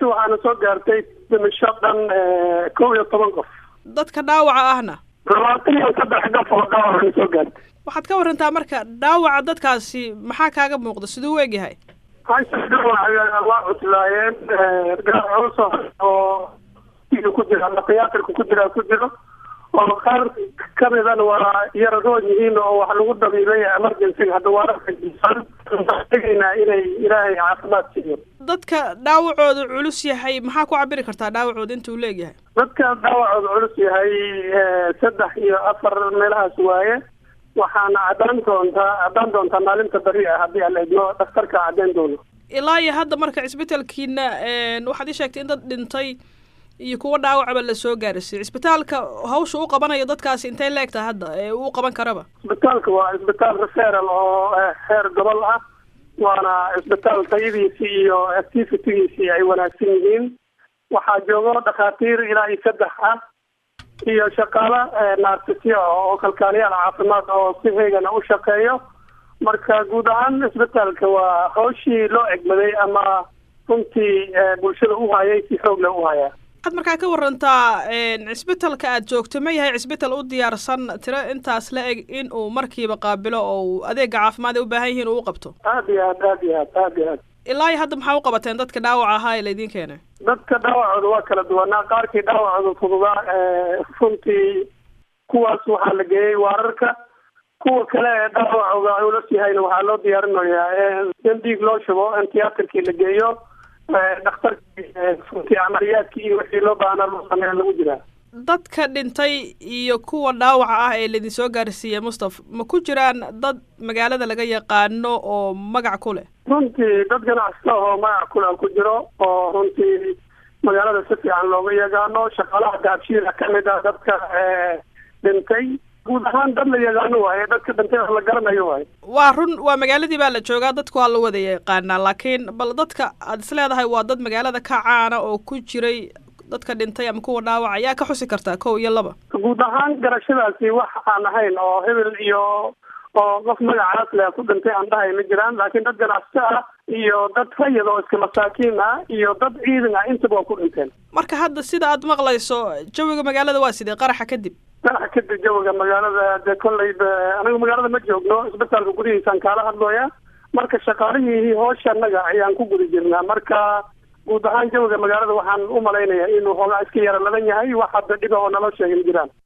meesha waxaana soo gaartay dhimasho dhan kow iyo toban qof dadka dhaawaca ahna labaatan iyo saddex qof oo dhaawacana soo gaartay waxaad ka warantaa marka dhaawaca dadkaasi maxaa kaaga muuqda siduu u egyahay hasha dhaawaca waa cuslaayeen gaar culus oo ku jira ama tiyaatarka ku jira ku jiro oo qaar kamidana waa yaradoon yihiin oo wax lagu dabiibay emergencyga hadda waa tegaynaa inay ilaahay caafimaad siiyo dadka dhaawacooda culus yahay maxaa ku cabiri kartaa dhaawacooda intuu leegyahay dadka dhaawacooda culus yahay saddex iyo afar meelahaas waaye waxaana caddaan doontaa caddaan doontaa maalinta beri ah haddii aan la idmo dhakhtarka caddeyn doono ilaa iyo hadda marka cisbitaalkiina waxaad ii sheegtay in dad dhintay iyo kuwa dhaawacba la soo gaarsiiyey cisbitaalka hawsha u qabanayo dadkaasi intay leegtahay hadda ee uu qaban karaba cisbitaalka waa cisbitaal referal oo heer gobol ah waana cisbitaal tayadiisii iyo activitygiisii ay wanaagsan yihiin waxaa joogo dhakhaatiir ilaa iyo saddex ah iyo shaqaalo narsisyo oo kalkaaliyaal caafimaad oo si heegana u shaqeeyo marka guud ahaan cisbitaalka waa hawshii loo egmaday ama runtii bulshada u hayay si xoog leh u hayaa waxaad markaa ka warantaa cisbitalka aad joogto ma yahay cisbital u diyaarsan tiro intaas la eg in uu markiiba qaabilo oo adeega caafimaad ay u baahan yihiin uu u qabto aad iyo aad aad iyo aad aad iyo aad ilaa iyo hadda maxaa u qabateen dadka dhaawaca ahaa ee laydin keenay dadka dhaawacooda waa kala duwanaa qaarkii dhaawacooda fududaa runtii kuwaas waxaa la geeyey waararka kuwa kale ee dhaawacooda culus yahayna waxaa loo diyaarinayaa in dhiig loo shubo in tiyaatarkii la geeyo dhakhtarkii runtii camaliyaadkii iyo wixii loo baahnaa loo sameeya lagu jiraa dadka dhintay iyo kuwa dhaawaca ah ee laydin soo gaarsiiyey mustaf ma ku jiraan dad magaalada laga yaqaano oo magac ku leh runtii dad ganacsata oo magac kule ku jiro oo runtii magaalada si fiican looga yaqaano shaqaalaha daabshiila kamid ah dadka dhintay guud ahaan dad la yaqaano waaye dadka dhintay oo la garanayo waaye waa run waa magaaladii baa la joogaa dadku waa la wada yaqaanaa laakiin bal dadka aad is leedahay waa dad magaalada ka caana oo ku jiray dadka dhintay ama kuwa dhaawaca ayaa ka xusi kartaa kow iyo laba guud ahaan garashadaasi wax aan ahayn oo hebel iyo oo qof magacaas leh ku dhintay aan dhahay ma jiraan laakiin dad ganacsato ah iyo dad rayid oo iska masaakiin ah iyo dad ciidan ah intaba waa ku dhinteen marka hadda sida aad maqlayso jawiga magaalada waa sidee qaraxa kadib qaraxa kadib jawiga magaalada dee kolleyba anagu magaalada ma joogno isbitaalka gudihiisaan kaala hadlooya marka shaqaalihii hoosha annaga ayaan ku guda jirnaa marka guud ahaan jawiga magaalada waxaan u malaynayaa inuu hoogaa iska yara ladan yahay wax hadda dhiba oo naloo sheegay ma jiraan